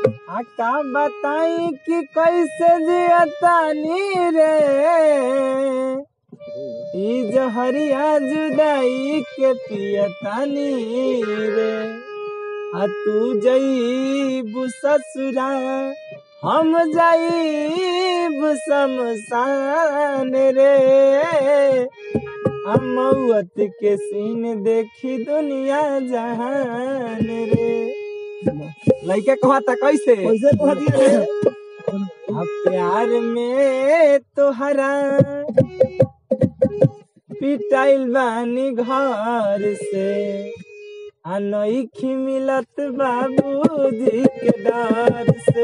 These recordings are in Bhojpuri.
आ का बताई कि कैसे जियतानी रे ई जहरिया जुदाई के पियतानी रे आ तू जईब ससुरा हम जईब शमशान रे अमौत के सीन देखी दुनिया जहान रे लइका कहता कैसे कैसे कह दिए रे अब प्यार में तोहरा पिटाइल बानी घर से अनोखी मिलत बाबूजी के डर से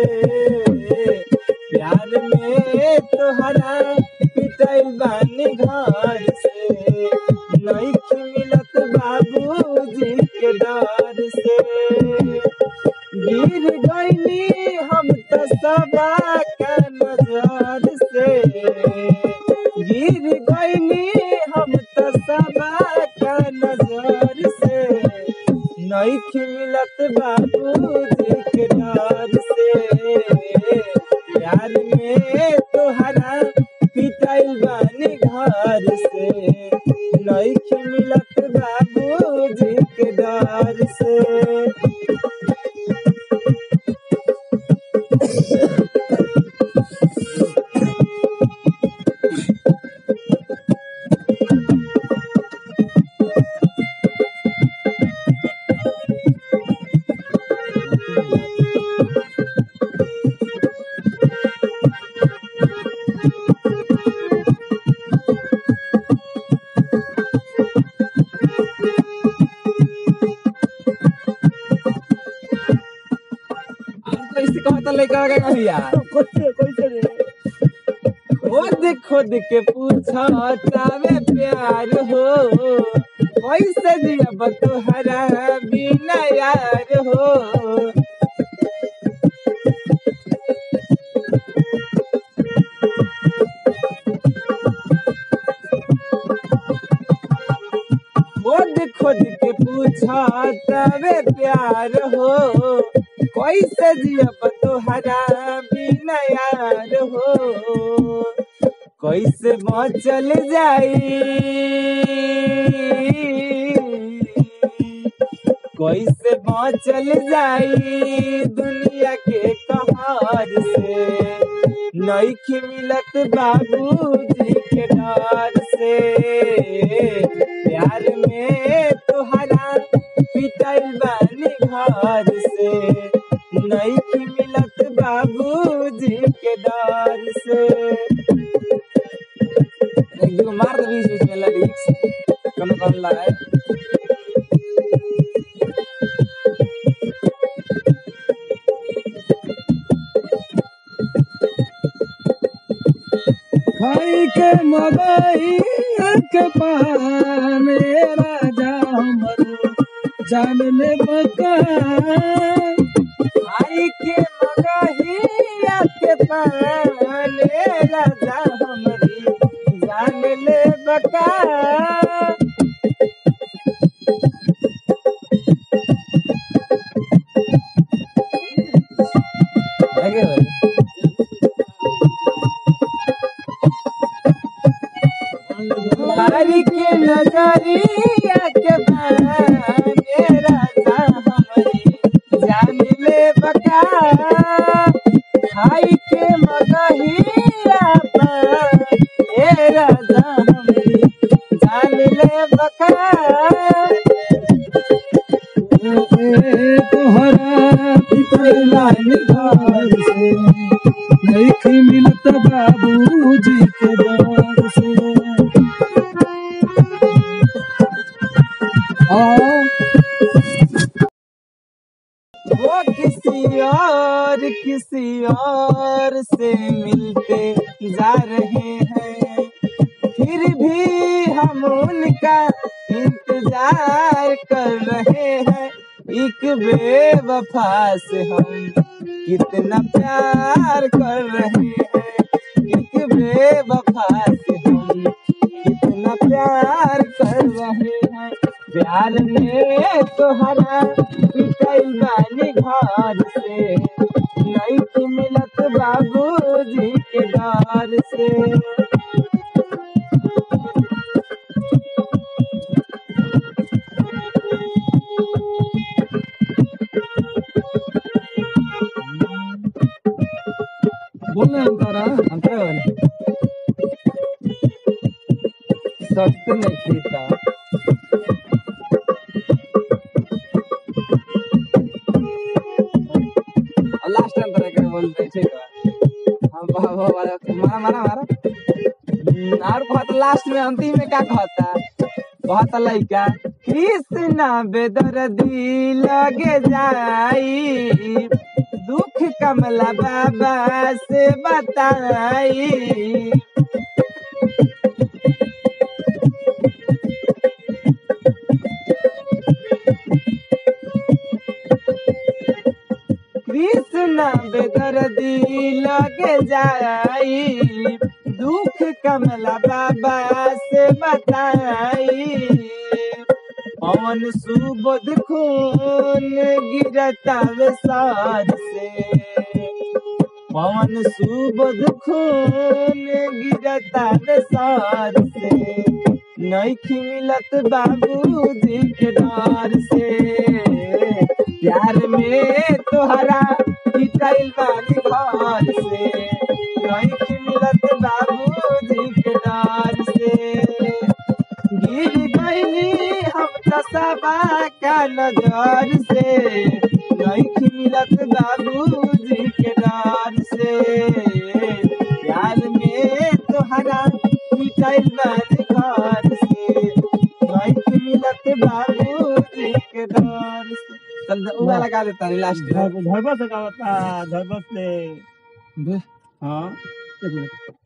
प्यार में तोहरा पिटाइल बानी घर से नईखी मिलत बाबूजी के डर से गिर गईली हम तो सबा का नजर से गिर गईली हम तो सबा का नजर से नईख मिलत बाबूजी के डर से प्यार में तोहरा पिटाइल बानी घर से नईख मिलत बाबूजी के डर से और कैसे कहता लड़का का भैया कैसे कैसे रे खुद खुद के पूछा चावे प्यार हो कैसे जियब तुहरा बिना यार हो खुद खुद के पूछा तबे प्यार हो कैसे जियब तुहरा बिना यार हो कैसे बचल जाई कैसे बचल जाई दुनिया के कहर से नईखी मिलत बाबूजी के डर से प्यार में तोहरा पिटाइल बानी घर से नईखी मिलत बाबूजी के डर से एक दो मार दे बीच बीच में लिरिक्स कौन कौन लगाए खाई के मगई के पाने राजा हमर जान ले बका आई के मगहिया के पाले राजा हमरी जान ले बका आगे बढ़। बारी के नजरिया के बाने राजा हमरी जान ले बका खाई के मगहिया पर ए राजा हमरी जान ले बका तोहरा पितर लाइन घर से नहीं मिलत बाबूजी के दर से आ वो किसी और किसी और से मिलते जा रहे हैं फिर भी हम उनका इंतजार कर रहे हैं एक बेवफा से हम कितना प्यार कर रहे हैं एक बेवफा से हम कितना प्यार कर रहे हैं प्यार में तोहरा पिटाई बानी घर से बोलने अंतरा अंतर वाली सख्त नहीं खीता लास्ट अंतर एक बोलते ठीक है हम बाबा वाला मारा मारा मारा हम्म, और कहत लास्ट में अंतिम में क्या कहता कहत लइका कृष्ण बेदर्दी लगे जाई दुख कमला बाबा से बताई कृष्ण बेदर्दी लगे जाई दुख कमला बाबा से बताई पवन सुबोध खून गिरता विसार से पवन सुबोध खून गिरता विसार से नईखी मिलत बाबूजी के डर से प्यार में तोहरा पिटाइल बानी घर से नईखी मिलत बाबूजी के डर से गिर गईली हम तसबा का नजर से नहीं मिलत बाबूजी के डर से प्यार में तोहरा पिटाइल बानी घर से नहीं मिलत बाबूजी के डर से चल उ वाला गा देता लास्ट धरबस से का बता धरबस से हाँ एक मिनट